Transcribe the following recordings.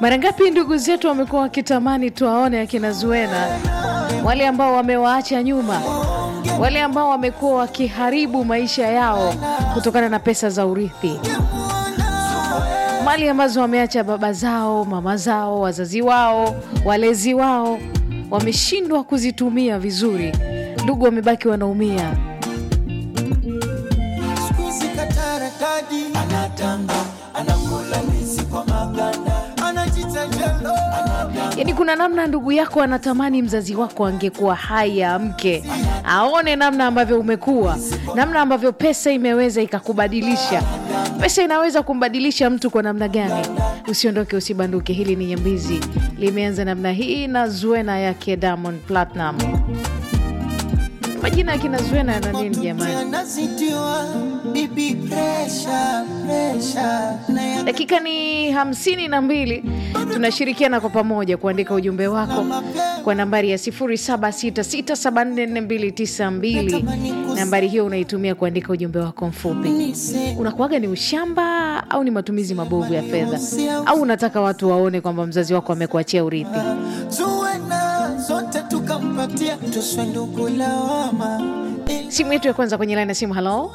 Mara ngapi ndugu zetu wamekuwa wakitamani tuwaone akina Zuena, wale ambao wamewaacha nyuma, wale ambao wamekuwa wakiharibu maisha yao kutokana na pesa za urithi, mali ambazo wameacha baba zao, mama zao, wazazi wao, walezi wao, wameshindwa kuzitumia vizuri. Ndugu wamebaki wanaumia. Squeeze katarakadi anatamba anakula ndizi kwa maganda anajita jelo Yaani kuna namna ndugu yako anatamani mzazi wako angekuwa hai amke, aone namna ambavyo umekuwa, namna ambavyo pesa imeweza ikakubadilisha. Pesa inaweza kumbadilisha mtu kwa namna gani? Usiondoke, usibanduke. Hili ni Nyambizi, limeanza namna hii na Zuena yake Diamond Platinum. Majina ya kina Zuena yana nini jamani? anazitiwa bibi pressure pressure na ya Dakika ni hamsini na mbili. Tunashirikiana kwa pamoja kuandika ujumbe wako kwa nambari ya 0766744292. Nambari hiyo unaitumia kuandika ujumbe wako mfupi. nise Unakuwaga ni ushamba au ni matumizi mabovu ya fedha, au unataka watu waone kwamba mzazi wako amekuachia urithi? tuwe na zote tukampatia tuswe ndugu lawama Simu yetu ya kwanza kwenye laini ya simu. Halo,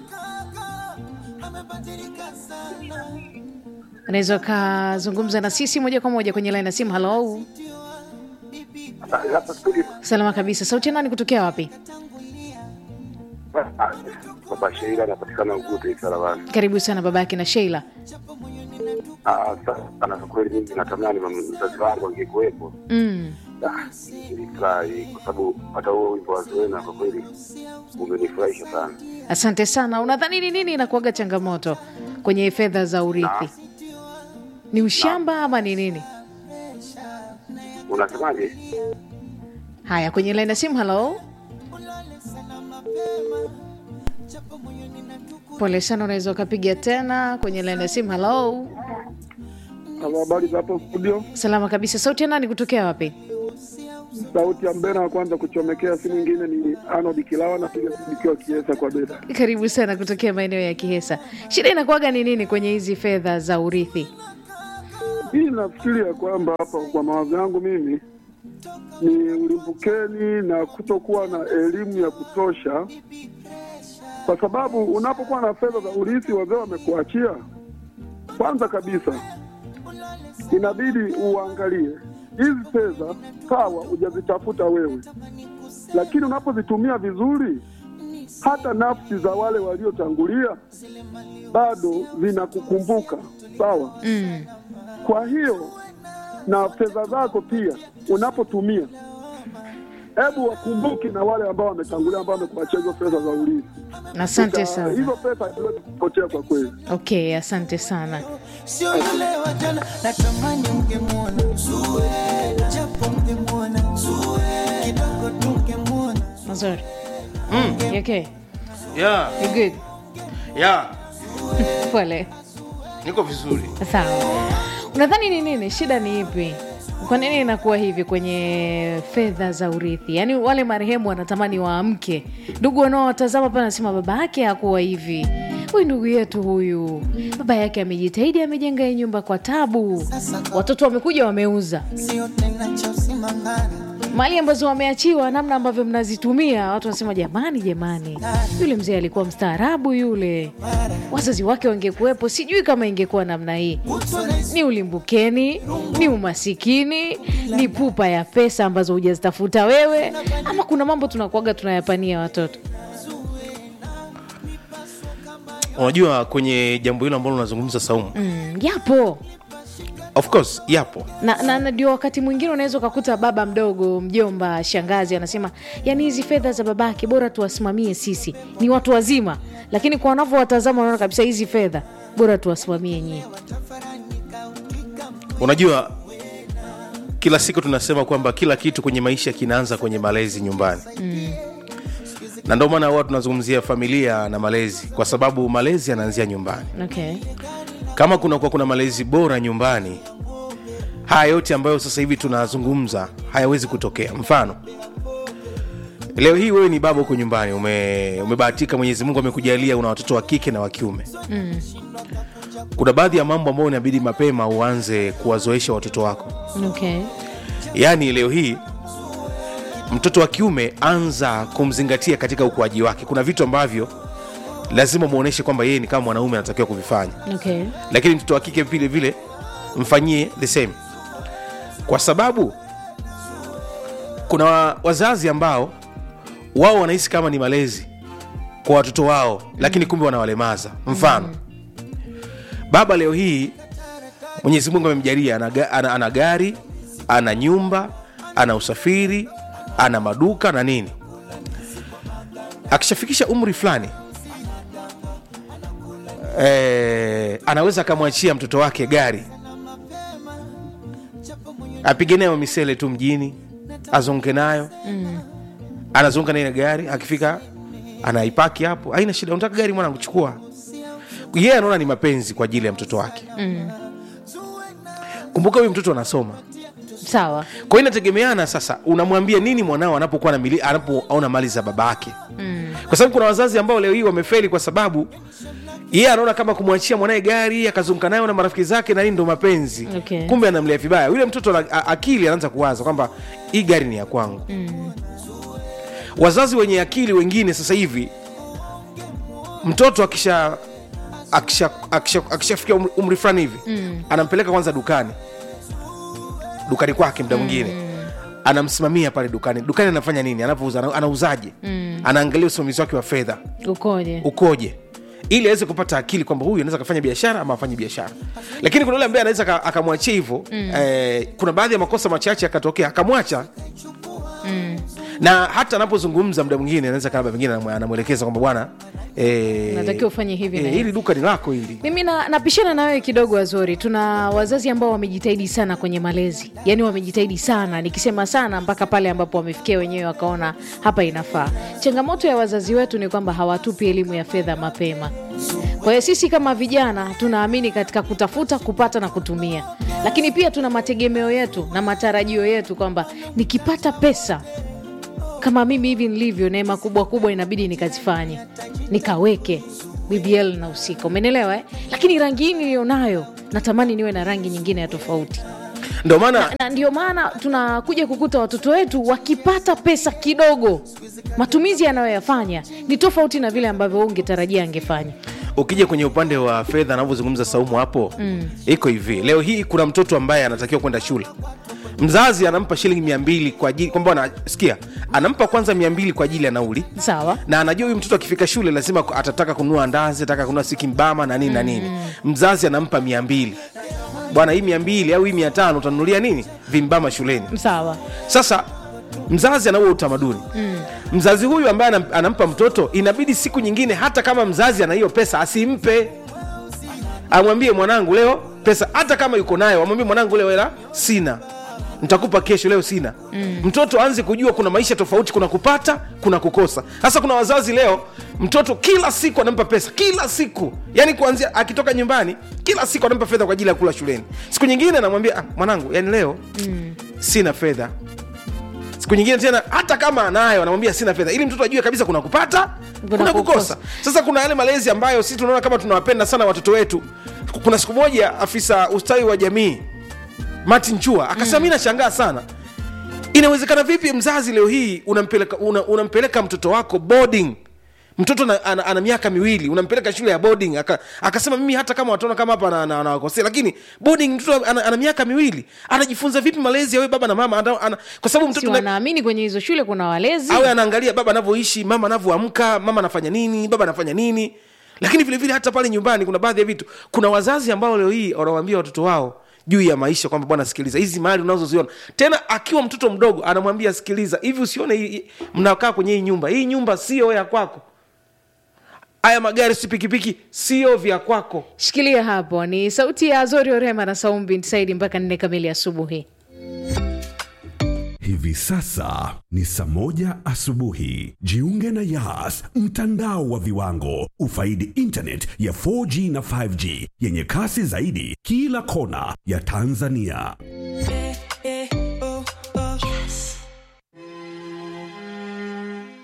amebadilika sana unaweza ukazungumza na sisi moja kwa moja kwenye laini ya simu. Halo, hapa studio salama kabisa. Sauti ya nani kutokea wapi? baba Sheila anapatikana Ugute Sarawani. Karibu sana babake na Sheila. Ah, sasa kwa kweli mimi natamani mzazi wangu angekuwepo. Mm. Ah, Nilifurahi kwa sababu hata huo wimbo wa Zuena kwa kweli umenifurahisha sana. Asante sana. Unadhani ni nini inakuwaga changamoto kwenye fedha za urithi? Ni ushamba ama ni nini? Unasemaje? Haya, kwenye laini ya simu. Halo, pole sana, unaweza ukapiga tena kwenye laini ya simu. Halo, Halo, habari za hapo studio. salama kabisa. Sauti ya nani kutokea wapi? Sauti ya mbena wa kwanza kuchomekea, si mwingine ni Arnold Kilawa, napiga simu nikiwa Kiesa kwa Beda. Karibu sana kutokea maeneo ya Kihesa. Shida inakuwaga ni nini kwenye hizi fedha za urithi? Hii nafikiri ya kwamba hapa kwa mawazo yangu mimi ni ulimbukeni na kutokuwa na elimu ya kutosha, kwa sababu unapokuwa na fedha za urithi wazee wamekuachia, kwanza kabisa inabidi uangalie hizi fedha, sawa, hujazitafuta wewe, lakini unapozitumia vizuri, hata nafsi za wale waliotangulia bado zinakukumbuka, sawa. Mm. Kwa hiyo na fedha zako pia unapotumia, hebu wakumbuke na wale ambao wametangulia, ambao wamekuachia hizo fedha za urithi. Asante Uta- sana. Hizo pesa haziwezi kupotea kwa kweli. Okay, asante sana. sio yule wa jana natamani ungemwona Zuena japo ungemwona Zuena kidogo tungemwona Mazuri. Mm. you Okay. ya You good? ya Pole. niko vizuri Sawa. Unadhani ni nini? Shida ni ipi? Kwa nini inakuwa hivi kwenye fedha za urithi? Yaani wale marehemu wanatamani waamke, ndugu wanaowatazama pale anasema baba yake hakuwa hivi, huyu ndugu yetu huyu, baba yake amejitahidi, amejenga hii nyumba kwa tabu, watoto wamekuja wameuza sio tena cha usimangani mali ambazo wameachiwa, namna ambavyo mnazitumia, watu wanasema jamani, jamani, yule mzee alikuwa mstaarabu yule, wazazi wake wangekuwepo, sijui kama ingekuwa namna hii. Ni ulimbukeni, ni umasikini, ni pupa ya pesa ambazo hujazitafuta wewe, ama kuna mambo tunakuaga tunayapania watoto. unajua kwenye jambo hilo ambalo unazungumza saumu Mm, yapo of course yapo na, na, na ndio wakati mwingine unaweza ukakuta baba mdogo, mjomba, shangazi anasema yani hizi fedha za babake bora tuwasimamie sisi, ni watu wazima, lakini kwa wanavyowatazama wanaona kabisa hizi fedha bora tuwasimamie nyie. unajua kila siku tunasema kwamba kila kitu kwenye maisha kinaanza kwenye malezi nyumbani mm. na ndio maana huwa tunazungumzia familia na malezi kwa sababu malezi yanaanzia nyumbani Okay. kama kunakuwa kuna malezi bora nyumbani haya yote ambayo sasa hivi tunazungumza hayawezi kutokea mfano leo hii wewe ni baba huko nyumbani ume, umebahatika mwenyezi mungu amekujalia una watoto wa kike na wa kiume mm. kuna baadhi ya mambo ambayo inabidi mapema uanze kuwazoesha watoto wako okay. yaani leo hii mtoto wa kiume anza kumzingatia katika ukuaji wake kuna vitu ambavyo lazima muoneshe kwamba yeye ni kama mwanaume anatakiwa kuvifanya Okay. lakini mtoto wa kike vile vile mfanyie the same kwa sababu kuna wa- wazazi ambao wao wanahisi kama ni malezi kwa watoto wao lakini kumbe wanawalemaza mfano baba leo hii mwenyezi mungu amemjalia ana, ga- ana, ana gari ana nyumba ana usafiri ana maduka na nini akishafikisha umri fulani eh, anaweza akamwachia mtoto wake gari apige nayo misele tu mjini azunguke nayo mm. anazunguka na ile gari akifika anaipaki hapo haina shida unataka gari mwana kuchukua yeye anaona ni mapenzi kwa ajili ya mtoto wake Mm. kumbuka huyu mtoto anasoma Sawa. kwa hiyo inategemeana sasa unamwambia nini mwanao anapokuwa na mili- anapoona mali za baba yake Mm. kwa sababu kuna wazazi ambao leo hii wamefeli kwa sababu yeye anaona kama kumwachia mwanaye gari akazunguka nayo na marafiki zake na nini ndo mapenzi Okay. kumbe anamlea vibaya yule mtoto ana- a- akili anaanza kuwaza kwamba hii gari ni ya kwangu Mm. wazazi wenye akili wengine sasa hivi mtoto akisha akisha akisha akishafikia umri, umri fulani hivi Mm. anampeleka kwanza dukani dukani kwake mda mwingine anamsimamia pale dukani dukani anafanya nini anapouza ana- anauzaje Mm. anaangalia usimamizi wake wa fedha Ukoje? ukoje ili aweze kupata akili kwamba huyu anaweza akafanya biashara ama afanye biashara lakini kuna yule ambaye anaweza aka- akamwachia hivyo mm. eh, kuna baadhi ya makosa machache akatokea akamwacha Mm. na hata anapozungumza mda mwingine anaweza kama pengine anamwe- anamwelekeza kwamba bwana eh, Unatakiwa ufanye hivi na eh, hivi. hili duka ni lako hili mimi na, napishana na wewe kidogo Azori. Tuna wazazi ambao wamejitahidi sana kwenye malezi, yaani wamejitahidi sana, nikisema sana mpaka pale ambapo wamefikia wenyewe wakaona hapa inafaa. Changamoto ya wazazi wetu ni kwamba hawatupi elimu ya fedha mapema. Kwa hiyo sisi kama vijana tunaamini katika kutafuta, kupata na kutumia, lakini pia tuna mategemeo yetu na matarajio yetu kwamba nikipata pesa kama mimi hivi nilivyo, neema kubwa kubwa inabidi nikazifanye, nikaweke BBL na usika, umenielewa eh? Lakini rangi hii niliyonayo natamani niwe na rangi nyingine ya tofauti, ndio maana na ndio maana tunakuja kukuta watoto wetu wakipata pesa kidogo, matumizi yanayoyafanya ni tofauti na vile ambavyo wewe ungetarajia angefanya. ukija kwenye upande wa fedha anavyozungumza saumu hapo mm. iko hivi leo hii kuna mtoto ambaye anatakiwa kwenda shule mzazi anampa shilingi mia mbili kwa ajili kwamba anasikia anampa kwanza mia mbili kwa ajili ya nauli Sawa, na anajua huyu mtoto akifika shule lazima atataka kununua andazi ataka kununua sikimbama na nini na nini mzazi anampa mia mbili bwana hii mia mbili au hii mia tano utanunulia nini vimbama shuleni sawa, sasa mzazi anaua utamaduni mm. mzazi huyu ambaye anam- anampa mtoto inabidi siku nyingine hata kama mzazi ana hiyo pesa asimpe amwambie mwanangu leo pesa hata kama yuko nayo amwambie mwanangu leo hela sina nitakupa kesho leo sina mm. mtoto aanze kujua kuna maisha tofauti kuna kupata kuna kukosa sasa kuna wazazi leo mtoto kila siku anampa pesa kila siku yani kuanzia akitoka nyumbani kila siku anampa fedha kwa ajili ya kula shuleni siku nyingine anamwambia ah, mwanangu yani leo mm. sina fedha siku nyingine tena hata kama anayo anamwambia sina fedha ili mtoto ajue kabisa kuna kupata Kuna kuna, kukosa. kukosa sasa kuna yale malezi ambayo sisi tunaona kama tunawapenda sana watoto wetu kuna siku moja afisa ustawi wa jamii martin chua akasema mm. mi nashangaa sana inawezekana vipi mzazi leo hii unampeleka, una, unampeleka mtoto wako boarding mtoto ana, ana, ana miaka miwili unampeleka shule ya boarding aka, akasema mimi hata kama wataona kama hapa anawakosea ana, ana, lakini boarding mtoto ana, ana miaka miwili anajifunza vipi malezi ya we baba na mama ana, ana, kwa sababu si mtoto na, wanaamini kwenye hizo shule kuna walezi awe anaangalia baba anavyoishi mama anavyoamka mama anafanya nini baba anafanya nini lakini vile vile hata pale nyumbani kuna baadhi ya vitu kuna wazazi ambao leo hii wanawaambia watoto wao juu ya maisha kwamba bwana sikiliza hizi mali unazoziona tena akiwa mtoto mdogo anamwambia sikiliza hivi usione hii- hii- mnakaa kwenye hii nyumba hii nyumba sio ya kwako haya magari si pikipiki sio vya kwako Shikilia hapo, ni sauti ya Azori Orema na Saum bin Saidi mpaka nne kamili asubuhi. Hivi sasa ni saa moja asubuhi. Jiunge na Yas, mtandao wa viwango. Ufaidi internet ya 4G na 5G yenye kasi zaidi kila kona ya Tanzania.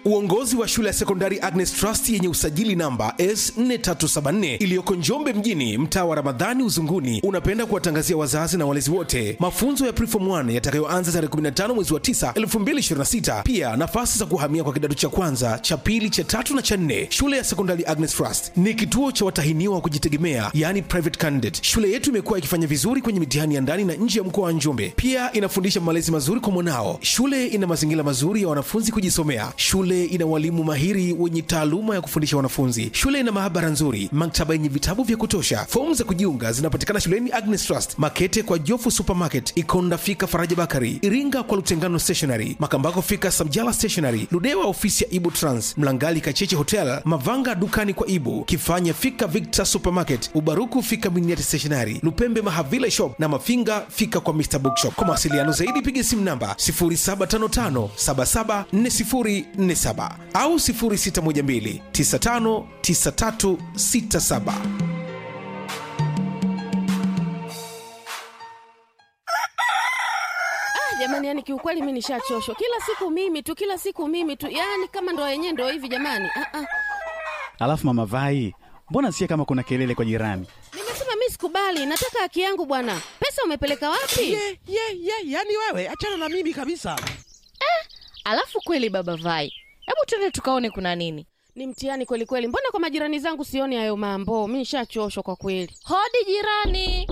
Uongozi wa shule ya sekondari Agnes Trust yenye usajili namba S4374 iliyoko Njombe mjini, mtaa wa Ramadhani Uzunguni, unapenda kuwatangazia wazazi na walezi wote mafunzo ya Preform 1 yatakayoanza tarehe 15 mwezi wa 9 2026. Pia nafasi za kuhamia kwa kidato cha kwanza, cha pili, cha tatu na cha nne. Shule ya sekondari Agnes Trust ni kituo cha watahiniwa wa kujitegemea, yani private candidate. Shule yetu imekuwa ikifanya vizuri kwenye mitihani ya ndani na nje ya mkoa wa Njombe. Pia inafundisha malezi mazuri kwa mwanao. Shule ina mazingira mazuri ya wanafunzi kujisomea. Shule ina walimu mahiri wenye taaluma ya kufundisha wanafunzi. Shule ina maabara nzuri, maktaba yenye vitabu vya kutosha. Fomu za kujiunga zinapatikana shuleni Agnes Trust, Makete kwa Jofu Supermarket, Ikonda fika Faraja Bakari, Iringa kwa Lutengano Stationery, Makambako fika Samjala Stationery, Ludewa ofisi ya Ibu Trans, Mlangali Kacheche Hotel, Mavanga dukani kwa Ibu, Kifanya fika Victor Supermarket, Ubaruku fika Miniati Stationery, Lupembe Mahavila Shop na Mafinga fika kwa Mr Bookshop. Kwa mawasiliano zaidi piga simu namba 0755774047 au 0612959367. jamani yani kiukweli mi nishachoshwa kila siku mimi tu kila siku mimi tu yani kama ndo yenyewe ndo hivi jamani ah, ah. Alafu mama Vai, mbona sikia kama kuna kelele kwa jirani? nimesema mi sikubali nataka haki yangu bwana pesa umepeleka wapi ye ye ye yani wewe achana na mimi kabisa Alafu kweli baba Vai, hebu twende tukaone kuna nini. ni mtihani kweli kweli mbona kwa majirani zangu sioni hayo mambo mi nishachoshwa kwa kweli Hodi jirani.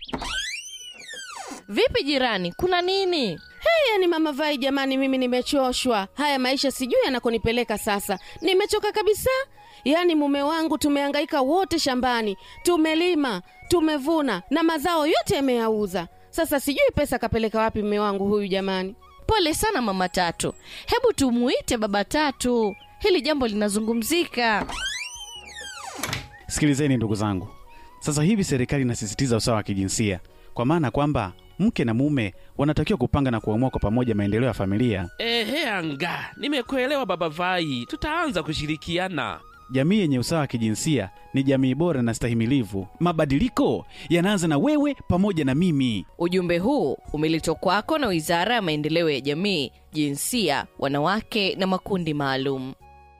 Vipi jirani, kuna nini? hey, yani mama vai jamani mimi nimechoshwa haya maisha sijui yanakonipeleka sasa nimechoka kabisa yaani mume wangu tumehangaika wote shambani tumelima tumevuna na mazao yote yameyauza sasa sijui pesa kapeleka wapi mume wangu huyu jamani Pole sana mama Tatu, hebu tumuite baba Tatu, hili jambo linazungumzika. Sikilizeni ndugu zangu, sasa hivi serikali inasisitiza usawa wa kijinsia, kwa maana kwamba mke na mume wanatakiwa kupanga na kuamua kwa pamoja maendeleo ya familia. ehe anga nimekuelewa baba vai tutaanza kushirikiana Jamii yenye usawa wa kijinsia ni jamii bora na stahimilivu. Mabadiliko yanaanza na wewe pamoja na mimi. Ujumbe huu umeletwa kwako na Wizara ya Maendeleo ya Jamii, Jinsia, Wanawake na Makundi Maalum.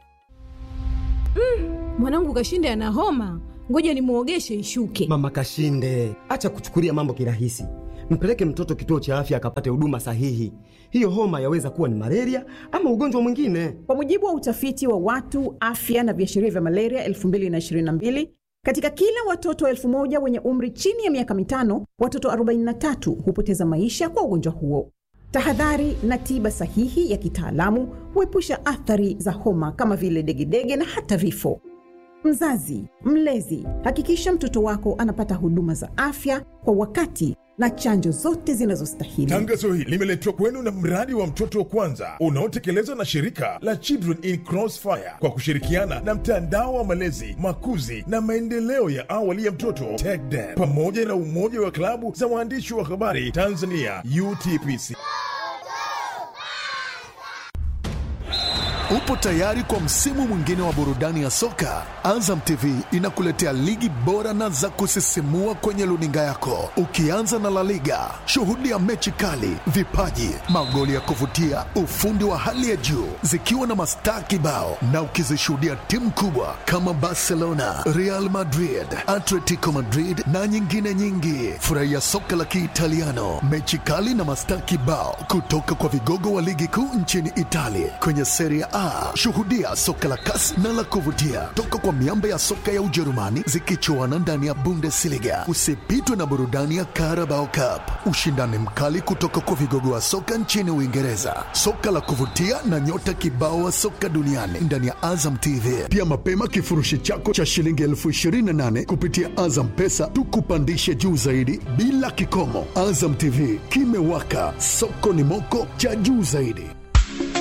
mwanangu kashinde ana homa ngoja nimwogeshe ishuke Mama Kashinde, acha kuchukulia mambo kirahisi. Mpeleke mtoto kituo cha afya akapate huduma sahihi. Hiyo homa yaweza kuwa ni malaria ama ugonjwa mwingine. Kwa mujibu wa utafiti wa watu afya na viashiria vya malaria 2022 katika kila watoto elfu moja wenye umri chini ya miaka mitano, watoto 43 hupoteza maisha kwa ugonjwa huo. Tahadhari na tiba sahihi ya kitaalamu huepusha athari za homa kama vile degedege na hata vifo. Mzazi, mlezi, hakikisha mtoto wako anapata huduma za afya kwa wakati na chanjo zote zinazostahili. Tangazo hili limeletwa kwenu na mradi wa mtoto wa kwanza unaotekelezwa na shirika la Children in Crossfire kwa kushirikiana na mtandao wa malezi, makuzi na maendeleo ya awali ya mtoto TECDEN pamoja na umoja wa klabu za waandishi wa habari Tanzania UTPC. Upo tayari kwa msimu mwingine wa burudani ya soka? Azam TV inakuletea ligi bora na za kusisimua kwenye luninga yako, ukianza na La Liga. Shuhudia mechi kali, vipaji, magoli ya kuvutia, ufundi wa hali ya juu, zikiwa na mastaa kibao, na ukizishuhudia timu kubwa kama Barcelona, Real Madrid, Atletico Madrid na nyingine nyingi. Furahia soka la Kiitaliano, mechi kali na mastaa kibao kutoka kwa vigogo wa ligi kuu nchini Italia kwenye Serie A. Shuhudia soka la kasi na la kuvutia toka kwa miamba ya soka ya Ujerumani zikichuana ndani ya Bundesliga. Usipitwe na burudani ya Carabao Cup, ushindani mkali kutoka kwa vigogo wa soka nchini Uingereza, soka la kuvutia na nyota kibao wa soka duniani ndani ya Azam TV. Pia mapema kifurushi chako cha shilingi elfu ishirini na nane kupitia Azam Pesa tukupandishe juu zaidi bila kikomo. Azam TV kimewaka, soko ni moko cha juu zaidi.